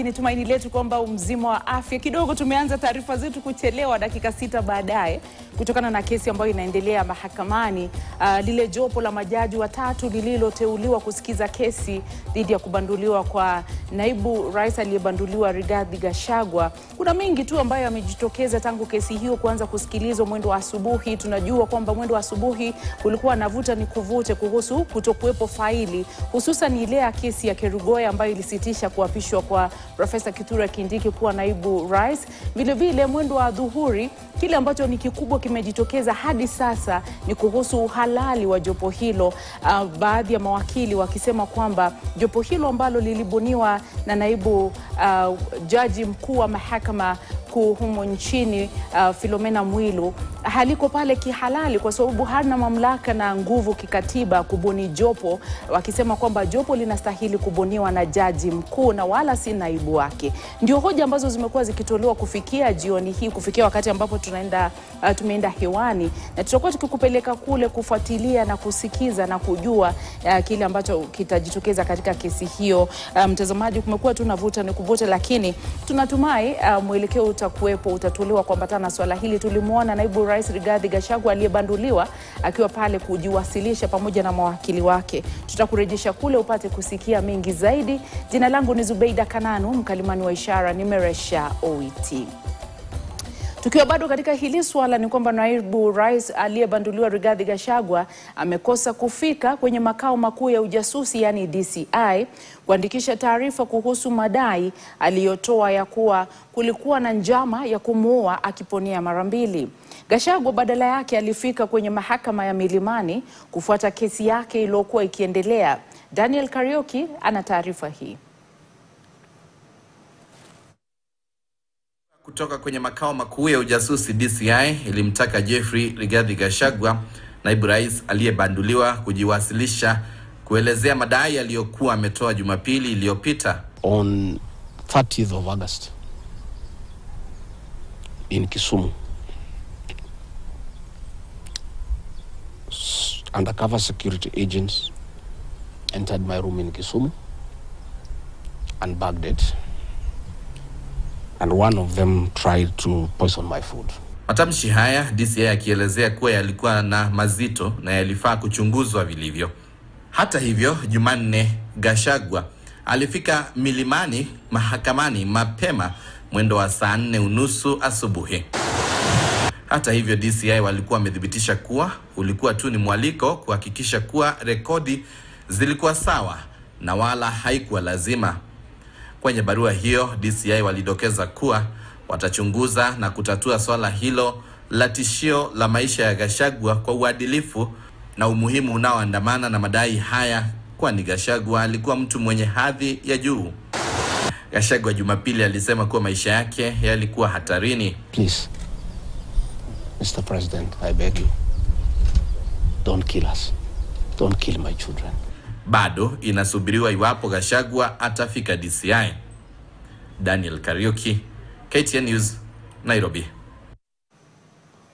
mtazamaji, ni tumaini letu kwamba mzima wa afya. Kidogo tumeanza taarifa zetu kuchelewa dakika sita baadaye kutokana na kesi ambayo inaendelea mahakamani. Uh, lile jopo la majaji watatu lililoteuliwa kusikiza kesi dhidi ya kubanduliwa kwa naibu rais aliyebanduliwa Rigathi Gachagua. Kuna mengi tu ambayo yamejitokeza tangu kesi hiyo kuanza kusikilizwa mwendo wa asubuhi. Tunajua kwamba mwendo wa asubuhi kulikuwa na vuta ni kuvute kuhusu kutokuwepo faili, hususan ile ya kesi ya Kerugoya ambayo ilisitisha kuapishwa kwa Profesa Kithure Kindiki kuwa naibu rais. Vilevile mwendo wa dhuhuri, kile ambacho ni kikubwa kimejitokeza hadi sasa ni kuhusu uhalali wa jopo hilo, uh, baadhi ya mawakili wakisema kwamba jopo hilo ambalo lilibuniwa na naibu uh, jaji mkuu wa mahakama kuu humo nchini uh, Filomena Mwilu haliko pale kihalali kwa sababu hana mamlaka na nguvu kikatiba kubuni jopo, wakisema kwamba jopo linastahili kubuniwa na jaji mkuu na wala si naibu wake. Ndio hoja ambazo zimekuwa zikitolewa kufikia jioni hii, kufikia wakati ambapo tunaenda uh, tumeenda hewani, na tutakuwa tukikupeleka kule kufuatilia na kusikiza na kujua uh, kile ambacho kitajitokeza katika kesi hiyo. Uh, mtazamaji, kumekuwa tu na vuta ni kuvuta, lakini tunatumai uh, mwelekeo utakuwepo, utatolewa kuambatana na swala hili. Tulimwona naibu rais Rigathi Gachagua aliyebanduliwa akiwa pale kujiwasilisha pamoja na mawakili wake. Tutakurejesha kule upate kusikia mengi zaidi. Jina langu ni Zubeida Kananu, mkalimani wa ishara, nimeresha OET. Tukiwa bado katika hili swala ni kwamba naibu rais aliyebanduliwa Rigathi Gachagua amekosa kufika kwenye makao makuu ya ujasusi yaani DCI kuandikisha taarifa kuhusu madai aliyotoa ya kuwa kulikuwa na njama ya kumuua akiponea mara mbili. Gachagua badala yake alifika kwenye mahakama ya Milimani kufuata kesi yake iliyokuwa ikiendelea. Daniel Karioki ana taarifa hii. Kutoka kwenye makao makuu ya ujasusi DCI ilimtaka Jeffrey Rigathi Gachagua, naibu rais aliyebanduliwa, kujiwasilisha kuelezea madai aliyokuwa ametoa Jumapili iliyopita. on 30th of August in Kisumu. S- Undercover security agents entered my room in Kisumu and bagged it. And one of them tried to poison my food. Matamshi haya DCI akielezea kuwa yalikuwa na mazito na yalifaa kuchunguzwa vilivyo. Hata hivyo, Jumanne Gachagua alifika Milimani mahakamani mapema mwendo wa saa nne unusu asubuhi. Hata hivyo, DCI walikuwa wamethibitisha kuwa ulikuwa tu ni mwaliko kuhakikisha kuwa rekodi zilikuwa sawa na wala haikuwa lazima. Kwenye barua hiyo, DCI walidokeza kuwa watachunguza na kutatua swala hilo la tishio la maisha ya Gachagua kwa uadilifu na umuhimu unaoandamana na madai haya, kwani Gachagua alikuwa mtu mwenye hadhi ya juu. Gachagua Jumapili alisema kuwa maisha yake yalikuwa hatarini. Please, Mr. President, I beg you, don't kill us. Don't kill my children. Bado inasubiriwa iwapo Gachagua atafika DCI. Daniel Kariuki, KTN News, Nairobi.